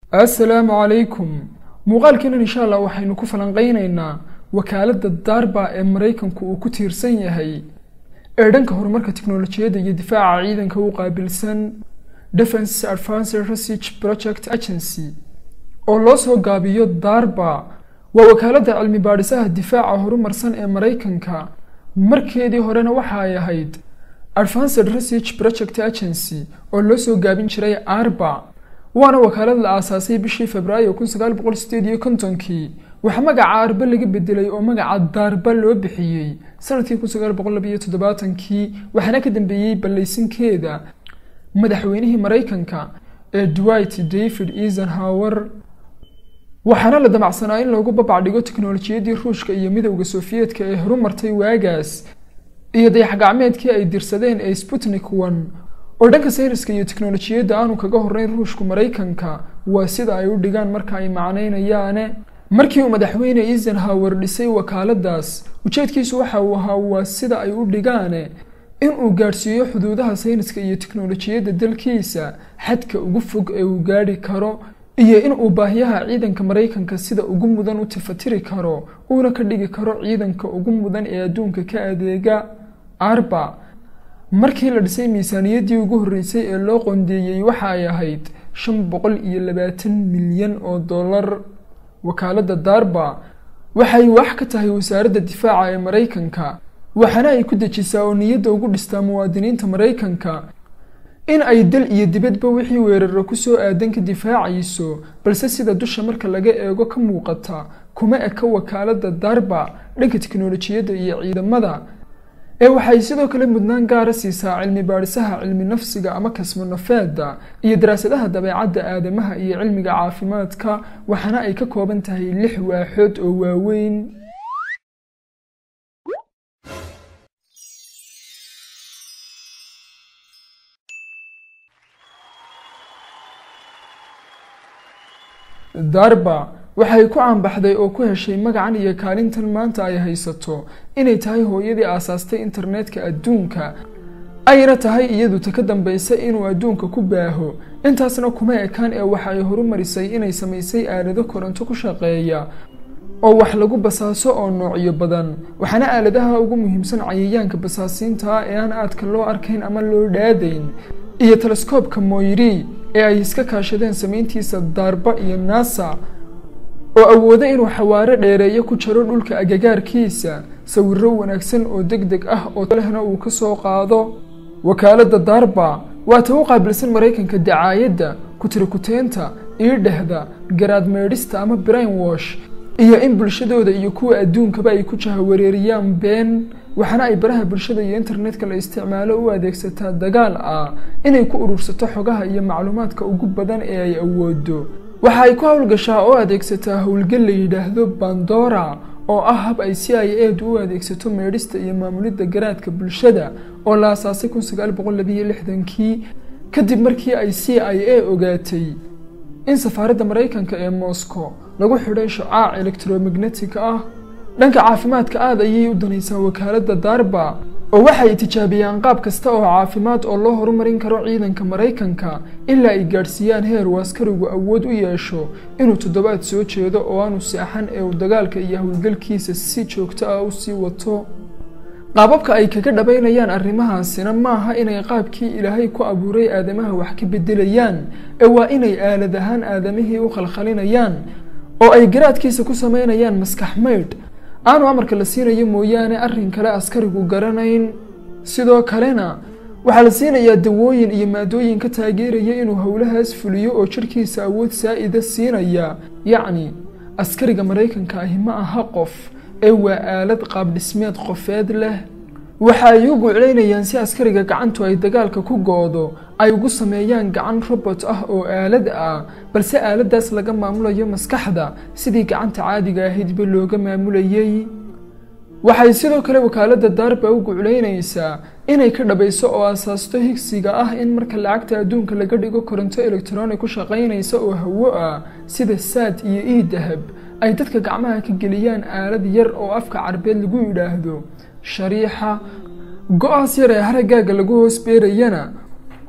assalaamu calaykum muuqaalkeenan insha allah waxaynu ku falanqaynaynaa wakaaladda darba ee maraykanku uu ku tiirsan yahay ee dhanka horumarka tiknolojiyadda iyo difaaca ciidanka u qaabilsan defense advanced research project agency oo loo soo gaabiyo darba waa wakaaladda cilmi baadhisaha difaaca horumarsan ee maraykanka markeedii horena waxa ay ahayd advanced research project agency oo loo soo gaabin jiray arba waana wakaalad la aasaasay bishii februaayo kun sagaal boqol sideed iyo kontonkii waxaa magaca arba laga bedelay oo magaca daarba loo bixiyey sanadkii kun sagaal boqol labiyo toddobaatankii waxaana ka dambeeyey ballaysinkeeda madaxweynihii maraykanka ee dwight david eisenhower waxaana la damacsanaa in loogu babacdhigo tiknolojiyadii ruushka iyo midowda sofiyeetka ee horumartay waagaas iyo dayaxgacmeedkii ay dirsadeen ee sputnik one oo dhanka sayniska iyo tiknolojiyadda aanu kaga horeyn ruushku maraykanka waa sida ay u dhigaan marka ay macnaynayaane markii uu madaxweyne eisenhower dhisay wakaaladaas ujeedkiisu waxa uu ahaa waa sida ay u dhigaane in uu gaadhsiiyo xuduudaha sayniska iyo tiknolojiyadda dalkiisa xadka ugu fog ee uu gaadhi karo iyo in uu baahiyaha ciidanka maraykanka sida ugu mudan u tifatiri karo uuna ka dhigi karo ciidanka ugu mudan ee adduunka ka adeega arba markii la dhisay miisaaniyaddii ugu horreysay ee loo qondeeyey waxa ay ahayd shan boqol iyo labaatan milyan oo dollar wakaaladda darba waxay wax ka tahay wasaaradda difaaca ee maraykanka waxaana ay ku dejisaa oo niyadda ugu dhistaa muwaadiniinta maraykanka in ay dal iyo dibadba wixii weeraro kusoo aadan ka difaacayso balse sida dusha marka laga eego ka muuqata kuma eka wakaaladda darba dhanka tiknolojiyadda iyo ciidamada ee waxay sidoo kale mudnaan gaara siisaa cilmi baadhisaha cilmi nafsiga ama kasmonafeeda iyo daraasadaha dabeecadda aadamaha iyo cilmiga caafimaadka waxaana ay ka kooban tahay lix waaxood oo waaweyn darba waxay ku caanbaxday oo ku heshay magacan iyo kaalintan maanta ay haysato inay tahay hooyadii aasaastay internetka adduunka ayna tahay iyadu ta ka dambaysa inuu adduunka ku baaho intaasna kuma ekaan ee waxa ay horumarisay inay samaysay aalado koronto ku shaqeeya oo wax lagu basaaso oo noocyo badan waxaana aaladaha ugu muhiimsan cayayaanka basaasiinta ee aan aadka loo arkayn ama loo dhaadayn iyo teleskoobka moyri ee ay iska kaashadeen samayntiisa darba iyo nasa oo awooda inuu xawaaro dheereeyo ku jaro dhulka agagaarkiisa sawiro wanaagsan oo deg deg ah oo lehna uu ka soo qaado wakaaladda darba waa ta u qaabilsan maraykanka dacaayadda kutirikuteenta iidhehda garaad meedhista ama brain wash iyo in bulshadooda iyo kuwa adduunkaba ay ku jahawareeriyaan been waxaana ay baraha bulshada iyo internetka la isticmaalo u adeegsataa dagaal ah inay ku urursato xogaha iyo macluumaadka ugu badan ee ay awoodo waxa ay ku howlgashaa oo adeegsataa howlgal la yidhaahdo bandora oo ah hab ay c i edu u adeegsato meedhista iyo maamulidda garaadka bulshada oo la asaasay kun sagaal boqol labiyo lixdankii kadib markii ay c i a ogaatay in safaaradda maraykanka ee moscow lagu xidhay shucaac electromagnetic ah dhanka caafimaadka aad ayay u danaysaa wakaaladda darba oo waxay tijaabiyaan qaab kasta oo caafimaad oo loo horumarin karo ciidanka maraykanka ilaa ay gaadhsiiyaan heer uu askarigu awood u yeesho inuu toddobaad soo jeedo oo aanu seexan ee uu dagaalka iyo howlgalkiisa si joogto ah u sii wato qaababka ay kaga dhabaynayaan arrimahaasina maaha inay qaabkii ilaahay ku abuuray aadamaha wax ka bedelayaan ee waa inay aalad ahaan aadamihii u khalkhalinayaan oo ay garaadkiisa ku samaynayaan maskax maydh aanu amarka la siinayo mooyaane arrin kale askarigu garanayn sidoo kalena waxaa la siinayaa dawooyin iyo maadooyin ka taageeraya inuu howlahaas fuliyo oo jirhkiisa awood saa-ida siinaya yacni askariga maraykanka ahi ma aha qof ee waa aalad qaab dhismeed qofeed leh waxa ay u guuclaynayaan si askariga gacantu ay dagaalka ku goodo ay ugu sameeyaan gacan robot ah oo aalad ah balse aaladaas laga maamulayo maskaxda sidii gacanta caadiga ahaydba looga maamulayay waxay sidoo kale wakaaladda darba u guclaynaysaa inay ka dhabayso oo asaasto higsiga ah in marka lacagta adduunka laga dhigo koronto electronic ku shaqaynaysa oo hawo ah sida saad iyo ii dahab ay dadka gacmaha ka geliyaan aalad yar oo afka carbeed lagu yidhaahdo shariixa go-aas yar ee haraggaaga lagu hoos beerayana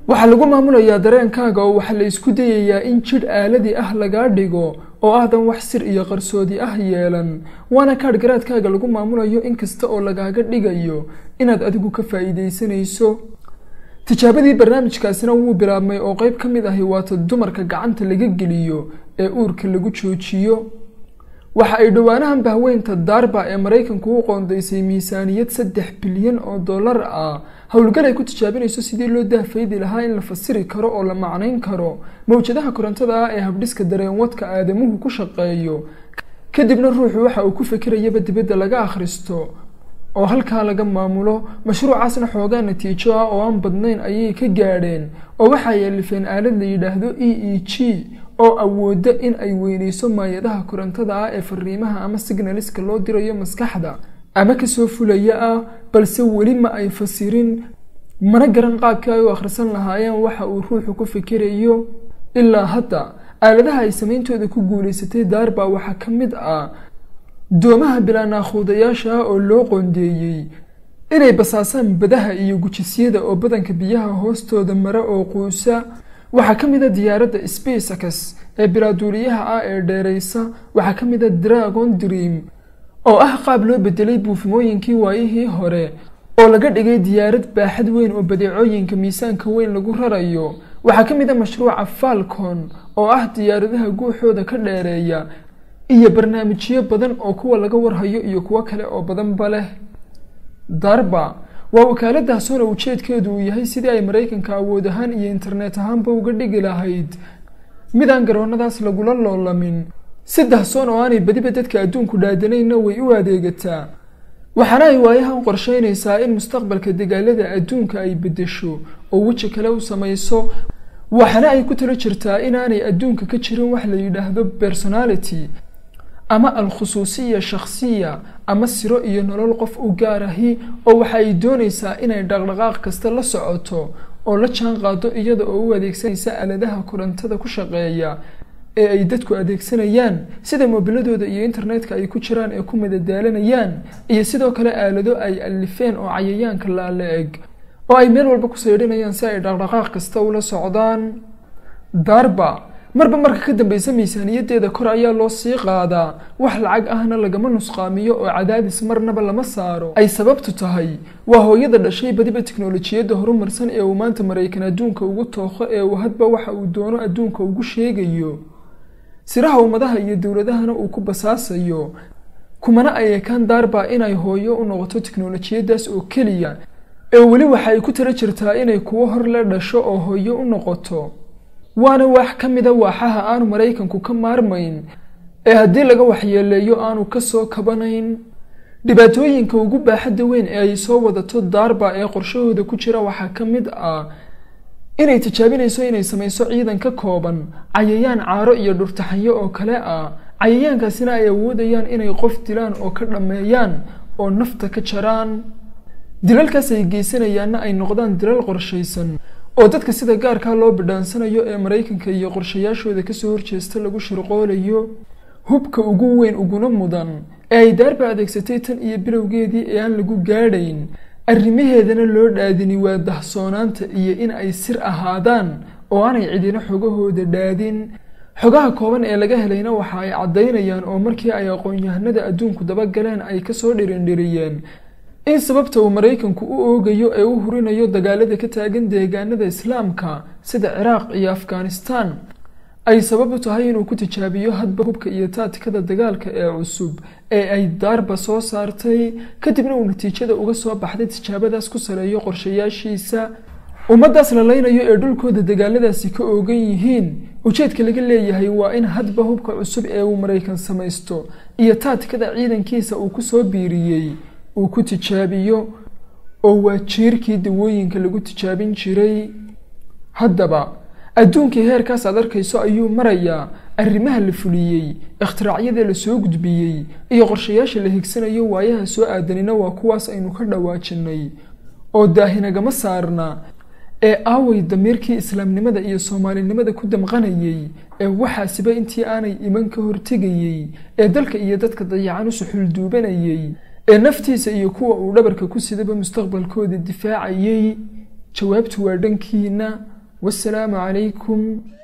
waxaa lagu maamulayaa dareenkaaga oo waxaa la isku dayayaa in jidh aaladi ah lagaa dhigo oo aadan wax sir iyo qarsoodi ah yeelan waana kaadh garaadkaaga lagu maamulayo in kasta oo lagaaga dhigayo inaad adigu ka faa'iidaysanayso tijaabadii barnaamijkaasina wuu bilaabmay oo qayb ka mid ahi waata dumarka gacanta laga geliyo ee uurka lagu joojiyo waxa ay dhowaanahan bahweynta daarba ee maraykanku u qoondaysay miisaaniyad saddex bilyan oo dollar ah howlgal ay ku tijaabinayso sidii loo dahfaydi lahaa in la fasiri karo oo la macnayn karo mawjadaha korontada ah ee habdhiska dareenwadka aadamuhu ku shaqeeyo kadibna ruuxu waxa uu ku fekerayaba dibadda laga akhristo oo halkaa laga maamulo mashruucaasna xoogaa natiijo ah oo aan badnayn ayay ka gaadheen oo waxaa yeelifeen aalad la yidhaahdo e e g oo awooda in ay weyneyso maayadaha korontada ah ee fariimaha ama signaliska loo dirayo maskaxda ama kasoo fulaya ah balse weli ma ay fasirin mana garan qaabkii ay u akhrisan lahaayeen waxa uu ruuxu ku fikirayo ilaa hadda aaladaha ay sameyntooda ku guulaysatay daarba waxaa ka mid ah doomaha bilaa naakhuudayaasha ah oo loo qoondeeyey inay basaasaan badaha iyo gujisyada oo badanka biyaha hoostooda mara oo quusa waxaa ka mid a diyaaradda spacex ee bilaaduuliyaha ah ee dheeraysa waxaa ka mid a dragon dream oo ah qaab loo bedelay buufimooyinkii waayihii hore oo laga dhigay diyaarad baaxad weyn oo badeecooyinka miisaanka weyn lagu rarayo waxaa ka mid a mashruuca falcon oo ah diyaaradaha guuxooda ka dheereeya iyo barnaamijyo badan oo kuwa laga warhayo iyo kuwo kale oo badanba leh darba waa wakaaladaasona ujeedkeedu uu yahay sidii ay maraykanka awood ahaan iyo internet ahaanba uga dhigi lahayd midaan garoonnadaas lagula loolamin saddex soon oo aanay badiba dadka adduunku dhaadanayna way u adeegataa waxaana ay waayahan qorsheynaysaa in mustaqbalka dagaalada adduunka ay beddesho oo weji kale u samayso waxaana ay ku talo jirtaa inaanay adduunka ka jirin wax la yidhaahdo personality ama al-khusuusiya shakhsiya ama siro iyo nolol qof u gaar ahi oo waxa ay doonaysaa inay dhaqdhaqaaq kasta la socoto oo la jaan qaado iyada oo u adeegsanaysa aaladaha korontada ku shaqeeya ee ay dadku adeegsanayaan sida moobiladooda iyo internetka ay ku jiraan ee ku madadaalanayaan iyo sidoo kale aalado ay alifeen oo cayayaanka laala eg oo ay meel walba ku saydhinayaan si ay dhaqdhaqaaq kasta ula socdaan darba marba marka ka dambeysa miisaaniyadeeda kor ayaa loo sii qaadaa wax lacag ahna lagama nusqaamiyo oo cadaadis marnaba lama saaro ay sababtu tahay waa hooyada dhashay badiba tiknolojiyadda horumarsan ee uu maanta maraykan adduunka ugu tooqo ee uu hadba waxa uu doono adduunka ugu sheegayo siraha ummadaha iyo dowladahana uu ku basaasayo kumana ay ekaan daarba inay hooyo u noqoto tiknolojiyaddaas oo keliya ee weli waxa ay ku tala jirtaa inay kuwo hor le dhasho oo hooyo u noqoto waana wax ka mida waaxaha aanu maraykanku ka maarmayn ee haddii laga waxyeeleeyo aanu ka soo kabanayn dhibaatooyinka ugu baaxadda weyn ee ay soo wadato daarba ee qorshahooda ku jira waxaa ka mid ah inay tijaabinayso inay samayso ciidan ka kooban cayayaan caaro iyo dhurtaxanyo oo kale ah cayayaankaasina ay awoodayaan inay qof dilaan oo ka dhammeeyaan oo nafta ka jaraan dilalkaas ay geysanayaanna ay noqdaan dilal qorshaysan oo dadka sida gaarkaa loo bidhaansanayo ee maraykanka iyo qorshayaashooda kasoo horjeesta lagu shirqoolayo hubka ugu weyn uguna mudan ee ay daarba adeegsatay tan iyo bilowgeedii ee aan lagu gaadhayn arrimaheedana loo dhaadini waa dahsoonaanta iyo in ay sir ahaadaan oo aanay cidina xogahooda dhaadin xogaha kooban ee laga helayna waxa ay caddaynayaan oo markii ay aqoon-yahanada adduunku dabagaleen ay kasoo dhirindhiriyeen in sababta uu maraykanku u oogayo ee u hurinayo dagaalada ka taagan deegaanada islaamka sida ciraaq iyo afghanistan ay sabab u tahay inuu ku tijaabiyo hadba hubka iyo taatikada dagaalka ee cusub ee ay daarba soo saartay kadibna uu natiijada uga soo baxday tijaabadaas ku saleeyo qorshayaashiisa ummaddaas la leynayo ee dhulkooda dagaaladaasi ka oogan yihiin ujeedka laga leeyahay waa in hadba hubka cusub ee uu maraykan samaysto iyo taatikada ciidankiisa uu ku soo biiriyey uu ku tijaabiyo oo waa jiirkii dawooyinka lagu tijaabin jiray haddaba adduunkii heerkaas aad arkayso ayuu marayaa arrimaha la fuliyey ikhtiraaciyada la soo gudbiyey iyo qorshayaasha la higsanayo waayaha soo aadanina waa kuwaas aynu ka dhawaajinay oo daahinagama saarna ee aaway damiirkii islaamnimada iyo soomaalinimada ku damqanayey ee waxaasiba intii aanay iman ka hortegayey ee dalka iyo dadka dayacan u suxulduubanayey ee naftiisa iyo kuwa uu dhabarka ku sidaba mustaqbalkooda difaacayey jawaabtu waa dhankiina wasalaamu calaykum